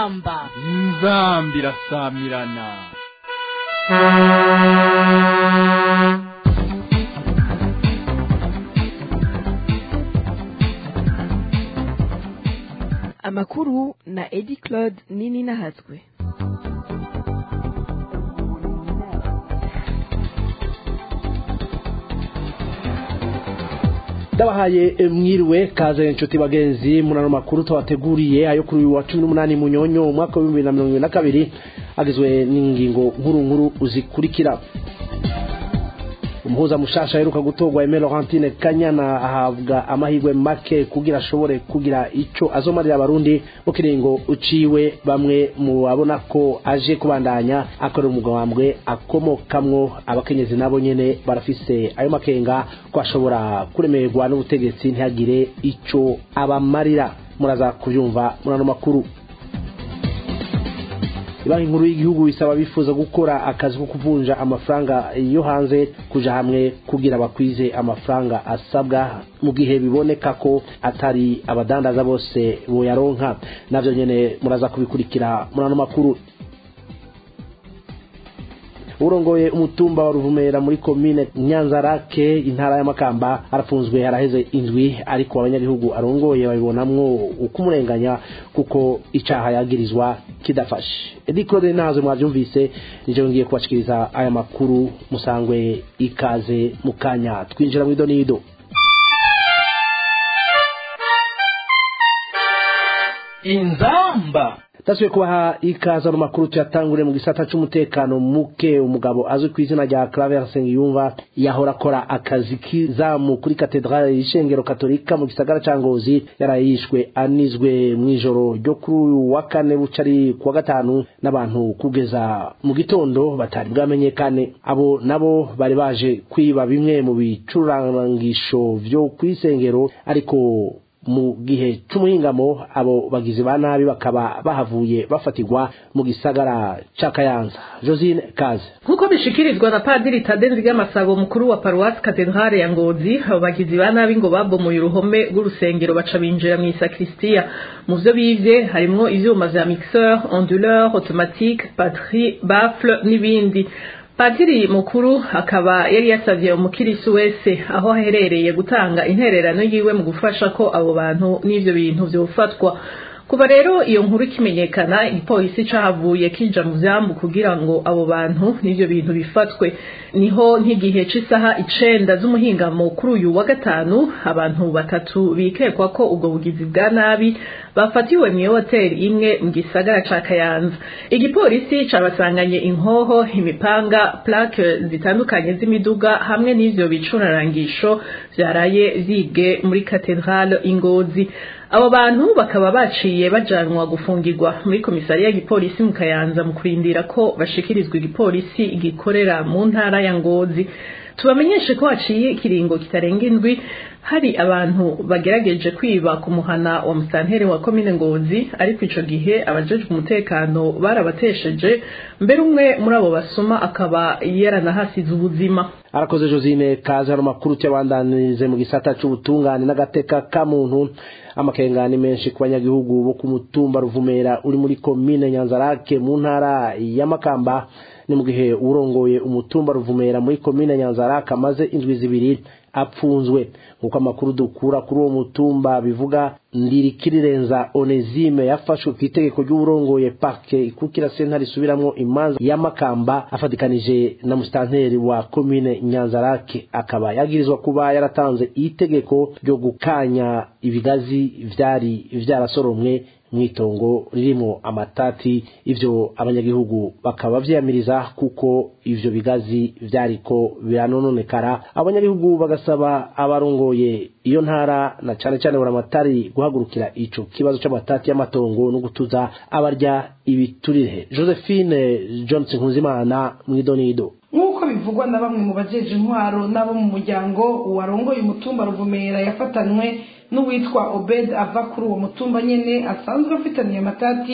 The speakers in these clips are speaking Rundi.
inzamba inzamba irasamirana amakuru na edi claude nini nahatswe ndabahaye mwiriwe kaze inshuti bagenzi munano makuru tubateguriye ayo kuri uyu wa cumi n'umunani munyonyo umwaka w'ibihumbi bibiri na mirongo ibiri na kabiri agizwe n'ingingo nkuru nkuru zikurikira umuhuza mushasha aheruka gutorwa Aimé Laurentine Kanyana ahabwa amahirwe make kugira ashobore kugira ico azomarira abarundi mu kiringo uciwe bamwe mu babona ko aje kubandanya akora umugambwe akomokamwo abakenyezi nabo nyene barafise ayo makenga ko ashobora kuremerwa n'ubutegetsi ntihagire ico abamarira muraza kubyumva murano makuru banki nkuru y'igihugu isaba bifuza gukora akazi ko kuvunja amafaranga yo hanze kuja hamwe kugira bakwize amafaranga asabwa mu gihe biboneka ko atari abadandaza bose boyaronka navyo nyene muraza kubikurikira murano makuru urongoye umutumba wa ruvumera muri komine nyanzarake intara y'amakamba arafunzwe haraheze indwi ariko abanyagihugu arongoye babibonamwo ukumurenganya kuko icaha yagirizwa kidafashe edi claude nazo mwavyumvise nije ngiye kubashikiriza aya makuru musangwe ikaze mu kanya twinjira mu idonido inzamba tasuye kubaha ikaza mu makuru tuyatangure mu gisata c'umutekano muke umugabo azwi ku izina rya Claver Sengiyumva yahora akora akazi kizamu kuri katedrale y'ishengero katolika mu gisagara ca Ngozi yarayishwe anizwe mw'ijoro ryo kuri uyu wa kane bucari kuwa gatanu n'abantu kugeza mu gitondo batari bwamenyekane abo nabo bari baje kwiba bimwe mu bicurangisho vyo kw'isengero ariko mu gihe c'umuhingamo abo bagizi ba nabi bakaba bahavuye bafatirwa mu gisagara ca Kayanza Josine Kaze nk'uko bishikirizwa na padiri Tadezi ry'amasabo mukuru wa paruwasi katedrale ya Ngozi abo bagizi ba nabi ngo babomoye uruhome rw'urusengero baca binjira mu isakristiya mu vyo bivye harimwo ivyuma vya mixeur onduleur automatique batterie baffle n'ibindi padiri mukuru akaba yari yasavye umukirisu wese aho aherereye gutanga intererano yiwe mu gufasha ko abo bantu n'ivyo bintu vyofatwa kuva rero iyo nkuru ikimenyekana igipolisi cahavuye kija mu vyambu kugira ngo abo bantu n'ivyo bintu bifatwe niho nk'igihe c'isaha icenda z'umuhingamo kuri uyu wa gatanu abantu batatu bikekwa ko ubwo bugizi bwa nabi bafatiwe mw'iyo hoteli imwe mu gisagara ca kayanza igipolisi cabasanganye inkoho imipanga plake zitandukanye z'imiduga hamwe n'ivyo bicurarangisho vyaraye vyibwe muri katedrale ingozi abo bantu bakaba baciye bajanwa gufungirwa muri komisariya y'igipolisi mu kayanza mu kurindira ko bashikirizwa igipolisi gikorera mu ntara ya ngozi tubamenyeshe ko haciye ikiringo kitarenga indwi hari abantu bagerageje kwiba ku muhana wa musantere wa komine ngozi ariko ico gihe abajejwe umutekano barabatesheje mbere umwe muri abo basuma akaba yaranahasize ubuzima arakoze Josine kaze hano makuru cyabandanirize mu gisata c'ubutungane n'agateka ka muntu amakengani menshi ku banyagihugu bo ku mutumba ruvumera uri muri komine nyanzarake mu ntara ya makamba ni mu gihe urongoye umutumba ruvumera muri komine nyanzarake amaze indwi zibiri apfunzwe nk'uko amakuru dukura kuri uwo mutumba bivuga ndirikirirenza onezime yafashwe ku itegeko ry'uburongoye parke ikukira sentare isubiramwo imanza y'amakamba afatikanije na musitanteri wa komine nyanzarake akaba yagirizwa kuba yaratanze itegeko ryo gukanya ibigazi vyari vyarasoromwe mwitongo ririmo amatati ivyo abanyagihugu bakaba vyamiriza kuko ivyo bigazi vyariko biranononekara abanyagihugu bagasaba abarongoye iyo ntara na cane cane buramatari guhagurukira ico kibazo c'amatati y'amatongo no gutuza abarya ibiturire Josephine Johnson Nkuzimana mwidonido nk'uko bivugwa na bamwe mu bajeje intwaro n'abo mu muryango warongoye umutumba ruvumera yafatanwe n'uwitwa obed ava kuri uwo mutumba nyene asanzwe afitaniye amatati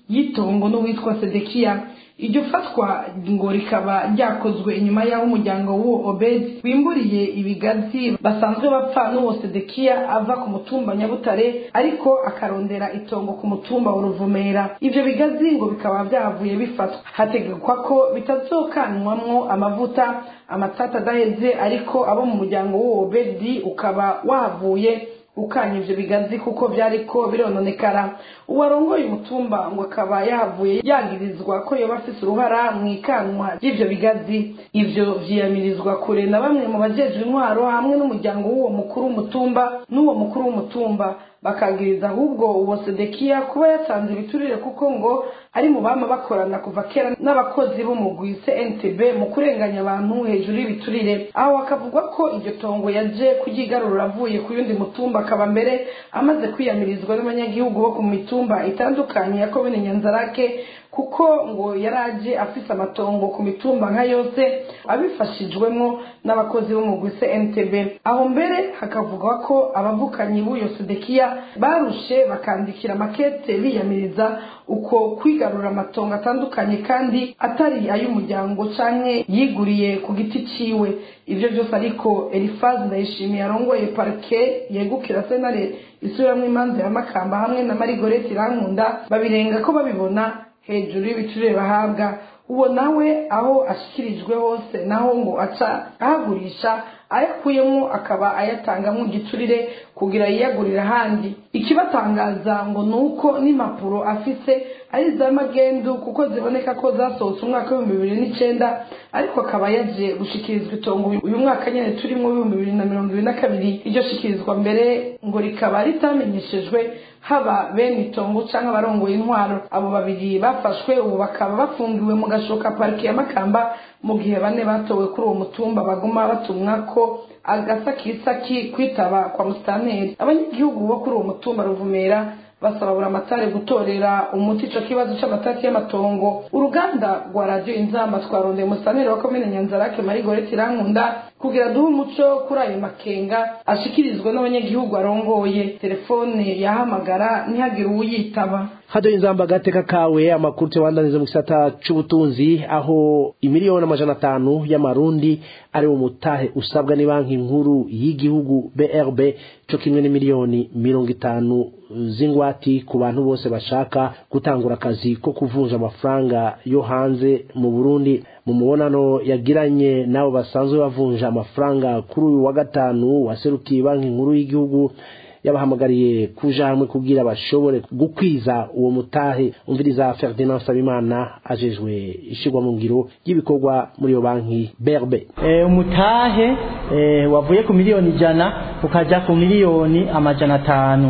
y'itongo n'uwitwa sedekiya iryo fatwa ngo rikaba ryakozwe inyuma y'aho umuryango w'uwo obedi wimburiye ibigazi basanzwe bapfa n'uwo sedekiya ava ku mutumba nyabutare ariko akarondera itongo ku mutumba wa ruvumera ivyo bigazi ngo bikaba vyavuye bifatwa hategekwa ko bitazokanwamwo amavuta amatata adaheze ariko abo mu muryango w'uwo obedi ukaba wahavuye ukanya ivyo bigazi kuko vyariko birononekara uwarongoye umutumba ngo akaba yahavuye yagirizwa ko yoba afise uruhara mu ikanwa ry'ivyo bigazi ivyo vyiyamirizwa kure na bamwe mu bajejwe intwaro hamwe n'umuryango w'uwo mukuru w'umutumba n'uwo mukuru w'umutumba bakagiriza ahubwo uwo sedekiya kuba yatanze ibiturire kuko ngo ari mu bama bakorana kuva kera n'abakozi b'umugwi cntb mu kurenganya abantu hejuru y'ibiturire aho hakavugwa ko iryo tongo yaje kuryigarurura avuye ku yundi mutumba akaba mbere amaze kwiyamirizwa n'abanyagihugu bo ku mitumba itandukanye ya komine nyanzarake kuko ngo yaraje afise amatongo ku mitumba nka yose abifashijwemo n'abakozi b'umugwi cntb aho mbere hakavugwa ko abavukanyi b'uyo sedekiya barushe bakandikira makete biyamiriza uko kwigarura amatongo atandukanye kandi atari ay'umuryango canke yiguriye ku giti ciwe ivyo vyose ariko elifazi ndayishimiye arongoye parike yegukira senare isubiramwo imanza ya makamba hamwe na marigoreti irankunda babirenga ko babibona hejuru y'ibicurire bahabwa uwo nawe aho ashikirijwe hose naho ngo aca ahagurisha ayakuyemo akaba ayatangamwo igiturire kugira yiyagurire ahandi ikibatangaza ngo ni uko n'impapuro afise ari za magendu kuko ziboneka ko zasohotse umwaka w'ibihumbi bibiri n'icenda ariko akaba yaje gushikirizwa itongo uyu mwaka nyene turimwo w'ibihumbi bibiri na mirongo ibiri na kabiri iryo shikirizwa mbere ngo rikaba ritamenyeshejwe haba bene itongo canke abarongoye intwaro abo babiri bafashwe ubu bakaba bafungiwe mu gashoka parike ya makamba mu gihe bane batowe kuri uwo mutumba baguma batumwa ko agasakisaki kwitaba kwa musitanteri abanyagihugu bo kuri uwo mutumba ruvumera basaba buri amatare gutorera umuti ico kibazo c'amatati y'amatongo uruganda rwa radiyo inzamba twarondeye musitanteri wa komine nyanzarake marigoreti irankunda kugira duhe umuco kuri ayo makenga ashikirizwa n'abanyagihugu arongoye telefone yahamagara ntihagire uwuyitaba hado inzamba agateka kawe amakuru tewandaniza mu gisata c'ubutunzi aho imiliyoni amajana atanu y'amarundi ari mu mutahe usabwa ni banki nkuru y'igihugu BRB co kimwe n'imiliyoni mirongo itanu z'ingwati ku bantu bose bashaka gutangura akazi ko kuvunja amafaranga yo hanze mu Burundi mu mubonano yagiranye nabo basanzwe bavunja amafaranga kuri uyu wa gatanu waserukiye banki nkuru y'igihugu yabahamagariye kuja hamwe kugira bashobore gukwiza uwo mutahe umviriza Ferdinand Sabimana ajejwe ishigwa mu ngiro y'ibikorwa muri iyo banki BRB e, umutahe e, wavuye ku miliyoni ijana ukaja ku miliyoni amajana atanu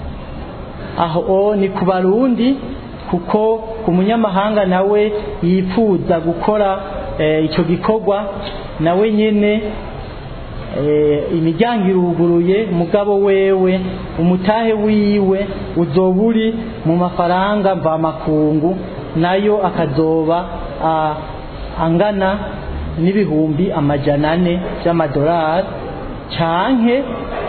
aho ni ku barundi kuko ku munyamahanga nawe yifuza gukora e, ico gikorwa nawe nyene imiryango iruguruye mugabo wewe umutahe wiwe uzoba uri mu mafaranga mvamakungu nayo akazoba angana n'ibihumbi amajana ane by'amadolari canke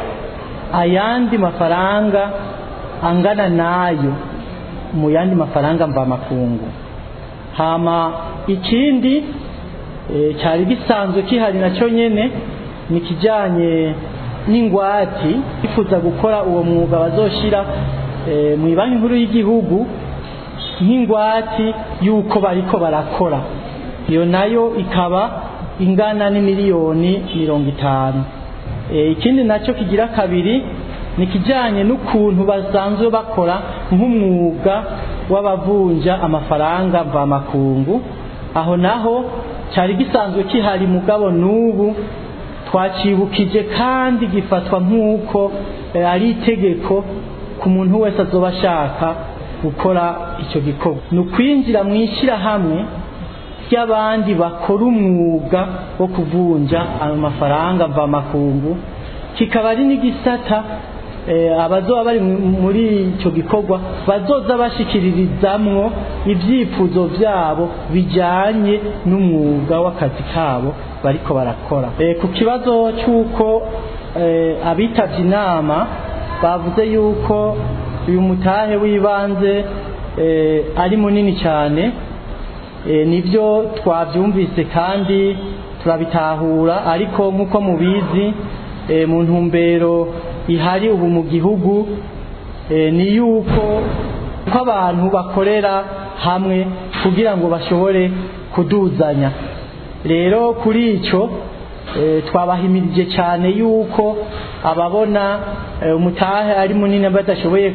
ayandi mafaranga angana nayo mu yandi mafaranga mvamakungu hama ikindi cyari gisanzwe kihari nacyo nyene ni kijyanye n'ingwati bifuza gukora uwo mwuga bazoshira mu banki nkuru y'igihugu nk'ingwati y'uko bariko barakora iyo nayo ikaba ingana n'imiliyoni mirongo itanu ikindi nacyo kigira kabiri ni kijyanye n'ukuntu basanzwe bakora nk'umwuga w'abavunja amafaranga mvamakungu aho naho cyari gisanzwe kihari mugabo n'ubu twacibukije kandi gifatwa nk'uko ari itegeko ku muntu wese azoba ashaka gukora icyo gikorwa ni ukwinjira mu ishyirahamwe ry'abandi bakora umwuga wo kuvunja ayo mafaranga mvamakungu kikaba ari n'igisata abazoba bari muri icyo gikorwa bazoza bashikiririzamwo ibyifuzo byabo bijyanye n'umwuga w'akazi kabo bariko barakora ku kibazo cy'uko abitabye inama bavuze yuko uyu mutahe w'ibanze ari munini cyane nibyo twabyumvise kandi turabitahura ariko nk'uko mubizi mu ntumbero ihari ubu mu gihugu ni yuko ko abantu bakorera hamwe kugira ngo bashobore kuduzanya rero kuri icyo twabahimirije cyane yuko ababona umutahe ari munini badashoboye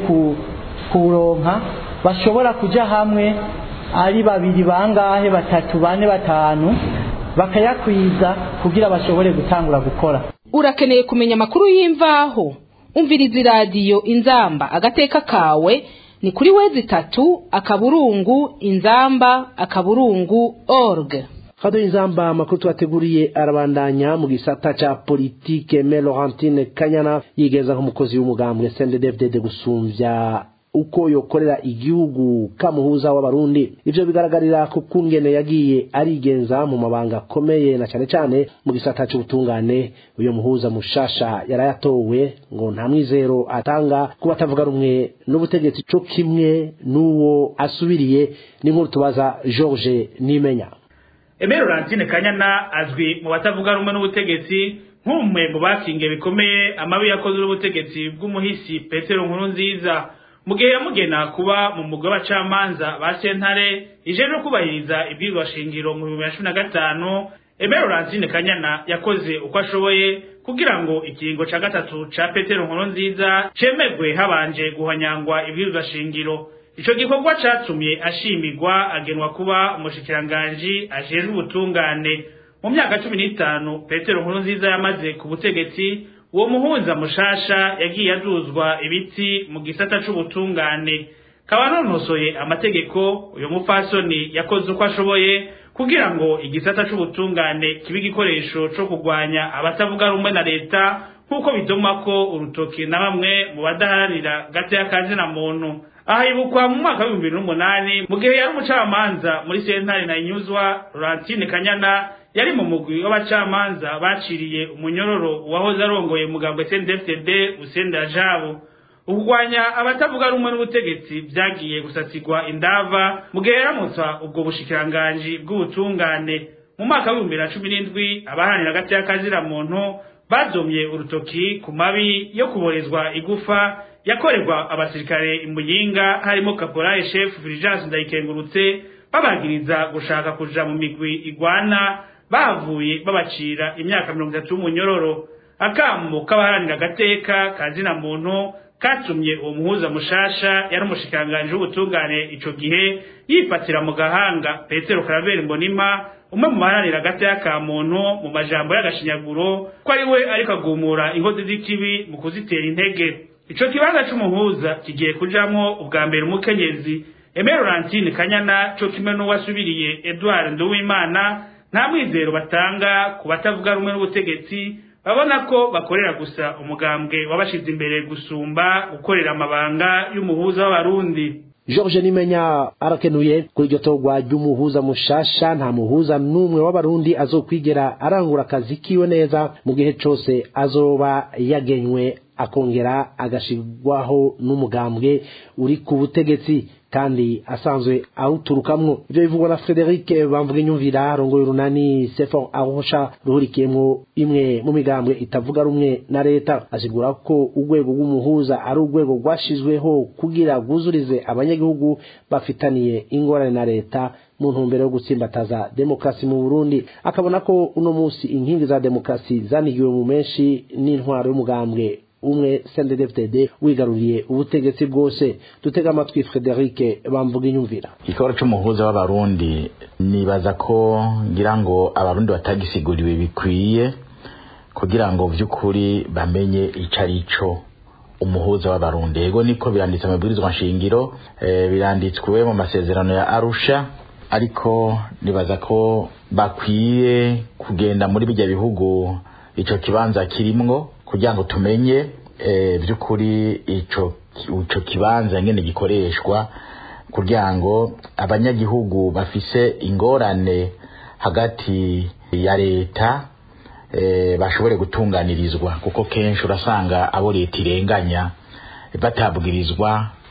kuwuronka bashobora kujya hamwe ari babiri bangahe batatu bane batanu bakayakwiza kugira bashobore gutangura gukora urakeneye kumenya amakuru y'imvaho umviriza iradiyo inzamba agateka kawe ni kuri wezi itatu akaburungu inzamba akaburungu org hado inzamba amakuru twateguriye arabandanya mu gisata ca politike me Laurentine Kanyana yigeza nk'umukozi w'umugambwe CNDD-FDD gusumvya uko yokorera igihugu kamuhuza w'abarundi ivyo bigaragarira ku kungene yagiye arigenza mu mabanga akomeye na cane cane mu gisata c'ubutungane uyo muhuza mushasha yarayatowe ngo nta mwizero atanga ku batavuga rumwe n'ubutegetsi co kimwe n'uwo asubiriye n'inkuru tubaza George Nimenya Emero Laurentine Kanyana azwi mu batavuga rumwe n'ubutegetsi nk'umwe mu bakingiye bikomeye amabi yakoze n'ubutegetsi bw'umuhisi Petero Nkurunziza mu gihe yamugena kuba mu mugwi w'abacamanza ba sentare ije no kubahiriza ibwirwa shingiro mu bihumbi bibiri na cumi na gatanu Emero Laurentine Kanyana yakoze uko ashoboye kugira ngo ikiringo ca gatatu ca Petero Nkurunziza cemegwe habanje guhanyangwa ibwirwa shingiro ico gikorwa catumye ashimirwa agenwa kuba umushikiranganji ajejwe ubutungane mu myaka cumi n'itanu petero nkurunziza yamaze ku butegetsi uwo muhuza mushasha yagiye aduzwa ibiti mu gisata c'ubutungane kaba nonosoye amategeko uyo mupfasoni yakoze uko ashoboye kugira ngo igisata c'ubutungane kibe igikoresho co kurwanya abatavuga rumwe na leta nk'uko bidomako urutoki na bamwe mu badaharanira gateya kazina muntu aha ibukwa mu mwaka w'ibihumbi bibiri n'umunani mu gihe yari umucamanza muri sentare na inyuzwa Laurentine Kanyana yari mu mugwi w'abacamanza baciriye umunyororo uwahoze arongoye mugambwe CNDD-FDD Usenda Jabo ukugwanya abatavuga rumwe n'ubutegetsi vyagiye gusatirwa indava mu gihe yaramutsa ubwo bushikiranganji bw'ubutungane mu mwaka w'ibihumbi bibiri na cumi n'indwi abaharanira agati y'akazira muntu bazomye urutoki ku mabi yo kuborezwa igufa yakorerwa abasirikare imuyinga harimo caporal chef Fulgence Ndayikengurutse babagiriza gushaka kuja mu migwi igwana bavuye babacira imyaka mirongo itatu y'umunyororo akamu k'abaharanira agateka kazina muntu katumye uwo muhuza mushasha yari umushikiranganji w'ubutungane ico gihe yifatira mu gahanga petero karaveri mbonima umwe mu baharanira agateka ka muntu mu majambo y'agashinyaguro ko ari we ariko agumura inkozi z'ikibi mu kuzitera intege ico kibanza c'umuhuza kigiye kujamwo ubwa mbere umukenyezi Aimé Laurentine Kanyana co kimwe n'uwasubiriye Edouard Nduwimana nta mwizero batanga ku batavuga rumwe n'ubutegetsi babona ko bakorera gusa umugambwe wabashize imbere gusumba gukorera amabanga y'umuhuza w'abarundi George Nimenya arakenuye kuri iryo torwa ry'umuhuza mushasha nta muhuza n'umwe w'abarundi azokwigera arangura akazi kiwe neza mu gihe cose azoba yagenywe akongera agashirwaho n'umugambwe uri ku butegetsi kandi asanzwe awuturukamwo ivyo bivugwa na Frederic bamvuga inyumvira rongoye urunani Sefor Arusha ruhurikiyemwo imwe mu migambwe itavuga rumwe na leta asigura ko urwego rw'umuhuza ari urwego rwashizweho kugira rwuzurize abanyagihugu bafitaniye ingorane na leta mu ntumbero yo gutsimbataza demokarasi mu Burundi akabona ko uno musi inkingi za demokarasi zanigiwe mu menshi n'intwaro y'umugambwe umwe CNDD-FDD wigaruriye ubutegetsi bwose dutega amatwi Frederic bamvuga inyumvira ikibazo c'umuhuza w'abarundi nibaza ko ngira ngo abarundi batagisiguriwe bikwiye kugira ngo vy'ukuri bamenye ico ari co umuhuza w'abarundi yego niko biranditse mu mabwirizwa nshingiro e, biranditswe mu masezerano ya Arusha ariko nibaza ko bakwiye kugenda muri bijya bihugu ico kibanza kirimwo kugira ngo tumenye by'ukuri ico ico kibanza ngene gikoreshwa kugira ngo abanyagihugu bafise ingorane hagati ya leta bashobore gutunganirizwa kuko kenshi urasanga abo leta irenganya batabwirizwa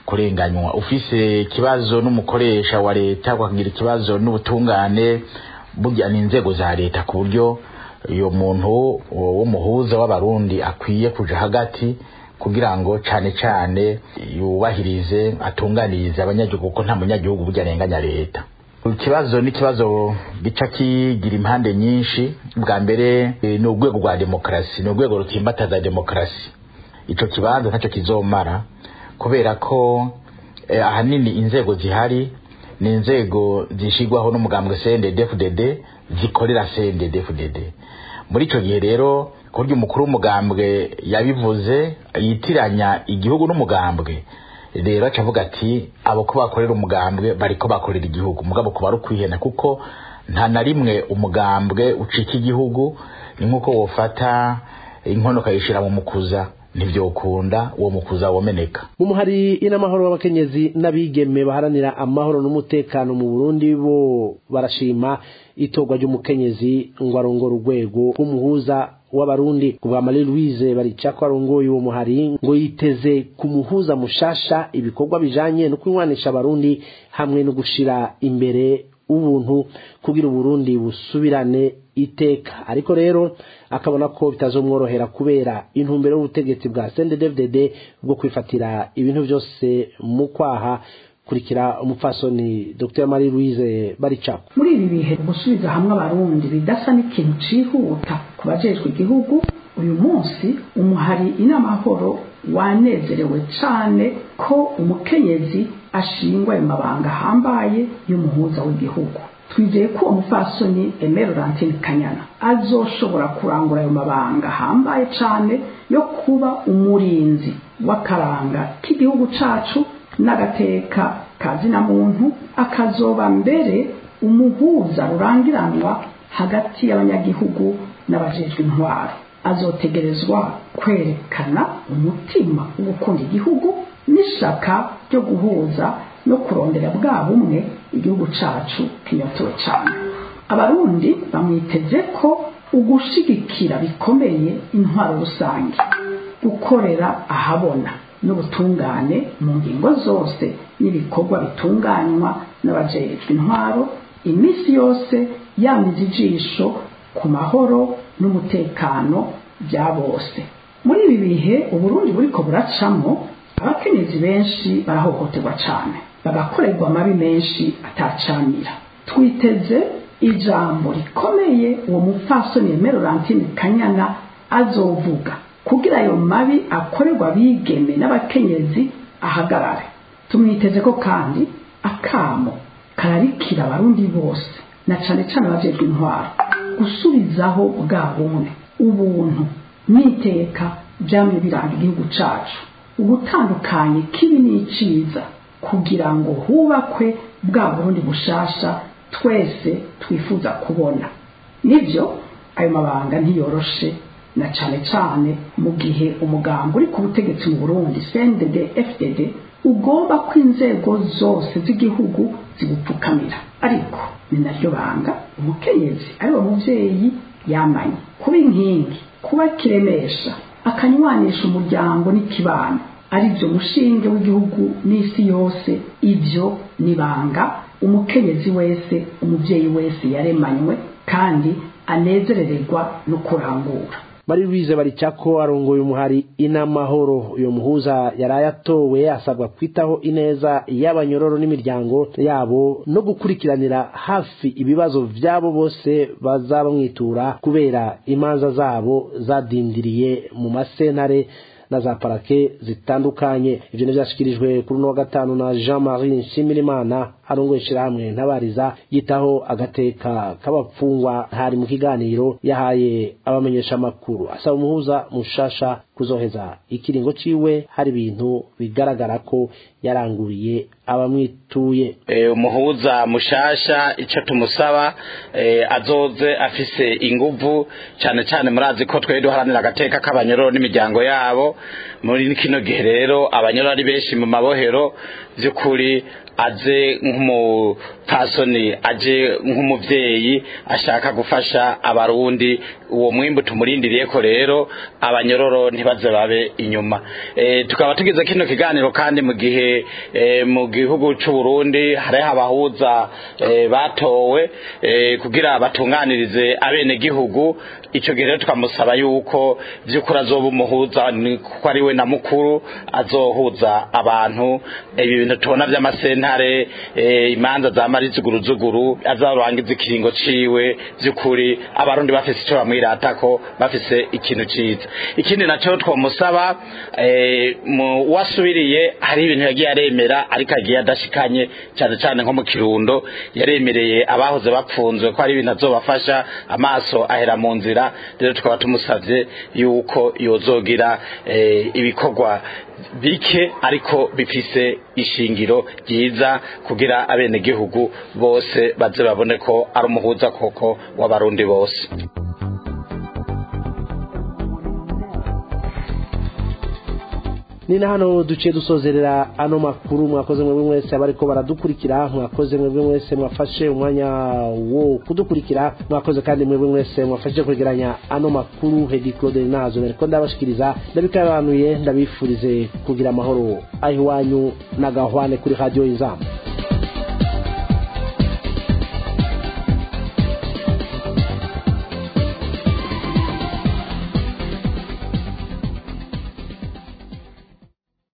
kurenganywa ufise ikibazo n'umukoresha wa leta ukagira ikibazo n'ubutungane burya ni inzego za leta ku buryo uyo muntu w'umuhuza w'abarundi akwiye kuja hagati kugira ngo cane cane yubahirize atunganirize abanyagihugu kuko nta munyagihugu burya arenganya leta ikibazo ni ikibazo gica kigira impande nyinshi bwa mbere ni urwego rwa demokarasi ni urwego rutimbataza demokarasi ico kibanza ntacyo kizomara kubera ko eh, ahanini inzego zihari ni inzego zishigwaho n'umugambwe CNDD-FDD zikorera CNDD-FDD muri ico gihe rero kurya umukuru w'umugambwe yabivuze yitiranya igihugu n'umugambwe rero aca avuga ati abo ko bakorera umugambwe bariko bakorera igihugu mugabo kuba ari ukwihena kuko nta na rimwe umugambwe ucika igihugu ni nk'uko wofata inkono ukayishira mu mukuza ntivyokunda uwo mukuza womeneka mu muhari inamahoro w'abakenyezi n'abigeme baharanira amahoro n'umutekano mu Burundi bo barashima itorwa ry'umukenyezi ngo arongore urwego rw'umuhuza w'abarundi kubwa Marie Louise baricako arongoye uwo muhari ngo yiteze kumuhuza mushasha ibikorwa bijanye no kwinwanisha abarundi hamwe no gushira imbere ubuntu kugira uburundi busubirane iteka ariko rero akabona ko bitazomworohera kubera intumbero y'ubutegetsi bwa CNDD-FDD bwo kwifatira ibintu byose mu kwaha kurikira umupfasoni Dr Marie Louise baricako muri ibi bihe gusubiza hamwe abarundi bidasa n'ikintu cihuta ku bajejwe igihugu uyu munsi umuhari inamahoro wanezerewe cane ko umukenyezi ashingwa ayo mabanga ahambaye y'umuhuza w'igihugu twizeye ko uwo mupfasoni Aimé Laurentine Kanyana azoshobora kurangura ayo mabanga ahambaye cane yo kuba umurinzi w'akaranga k'igihugu cacu n'agateka kazina muntu akazoba mbere umuhuza rurangiranwa hagati y'abanyagihugu n'abajejwe intwaro azotegerezwa kwerekana umutima wo gukunda igihugu n'ishaka ryo guhuza no kurondera bwa bumwe igihugu cacu kinyotewe cyane abarundi bamwiteze ko ugushigikira bikomeye intwaro rusange gukorera ahabona n'ubutungane mu ngingo zose n'ibikorwa bitunganywa n'abajejwe intwaro iminsi yose yamize ijisho ku mahoro n'umutekano bya bose muri ibi bihe uburundi buriko buracamo abakenyezi benshi barahohoterwa cyane bagakorerwa amabi menshi atacamira twiteze ijambo rikomeye uwo mupfasoni Aimé Laurentine Kanyana azovuga kugira ayo mabi akorerwa abigeme n'abakenyezi ahagarare tumwiteze ko kandi akamo kararikira abarundi bose na cane cane abajejwe intwaro gusubizaho bwa bumwe ubuntu n'iteka byamye biranga igihugu cacu ubutandukanye kibi n'iciza kugira ngo hubakwe bwa burundi bushasha twese twifuza kubona nibyo ayo mabanga ntiyoroshe na cane cane mu gihe umugambi uri ku butegetsi mu burundi cndd fdd ugomba ko inzego zose z'igihugu zibupfukamira ariko ni naryo banga umukenyezi ari wo muvyeyi yamanye kuba inkingi kuba kiremesha akanywanisha umuryango n'ikibano aribyo mushinge w'igihugu n'isi yose ibyo nibanga umukenyezi wese umuvyeyi wese yaremanywe kandi anezerererwa no kurangura Marie Louise baricako arongoye umuhari inamahoro uyo muhuza yaraye atowe asabwa kwitaho ineza y'abanyororo n'imiryango yabo no gukurikiranira hafi ibibazo vyabo bose bazaba mwitura kubera imanza zabo zadindiriye mu masentare na za parake zitandukanye ivyo nivyashikirijwe kuri uno wa gatanu na Jean Marie Nshimirimana arongoye ishirahamwe ntabariza yitaho agateka k'abapfungwa hari mu kiganiro yahaye abamenyesha amakuru asaba umuhuza mushasha kuzoheza ikiringo ciwe hari ibintu bigaragara ko yaranguriye abamwituye umuhuza mushasha icyo tumusaba azoze afise inguvu cyane cyane murazi ko twari duharanira agateka k'abanyororo n'imiryango yabo muri kino gihe rero abanyororo ari benshi mu mabohero by'ukuri aze nk'umupasoni aje nk'umuvyeyi ashaka gufasha abarundi uwo mwimbu tumurindiriye ko rero abanyororo ntibaze babe inyuma e, tukaba tugize kino kiganiro kandi mu gihe e, mu gihugu c'u Burundi hariho abahuza e, batowe e, kugira batunganirize abene gihugu ico gihe rero tukamusaba yuko vy'ukuri azoba umuhuza kuko ari we na mukuru azohuza abantu ibi bintu tubona vy'amasentare e, imanza za marizuguruzuguru azarangiza ikiringo ciwe vy'ukuri abarundi bafise ico bamwiratako bafise ikintu ciza ikindi naco twomusaba e, mu wasubiriye hari ibintu yagiye aremera ariko agiye adashikanye cyane cyane nko mu kirundo yaremereye abahoze bapfunzwe ko hari ibintu azobafasha amaso ahera mu nzira rero tukaba tumusavye yuko yozogira e, ibikorwa bike ariko bifise ishingiro ryiza kugira abenegihugu bose baze babone ko ari umuhuza koko w'abarundi bose ni na hano duciye dusozerera ano makuru mwakoze mwebwe mwese abariko baradukurikira mwakoze mwebwe mwese mwafashe umwanya wo kudukurikira mwakoze kandi mwebwe mwese mwafashe kwegeranya ano makuru hedi claude nazo nariko ndabashikiriza ndabikabanuye ndabifurize kugira amahoro aho iwanyu na gahwane kuri radio inzamba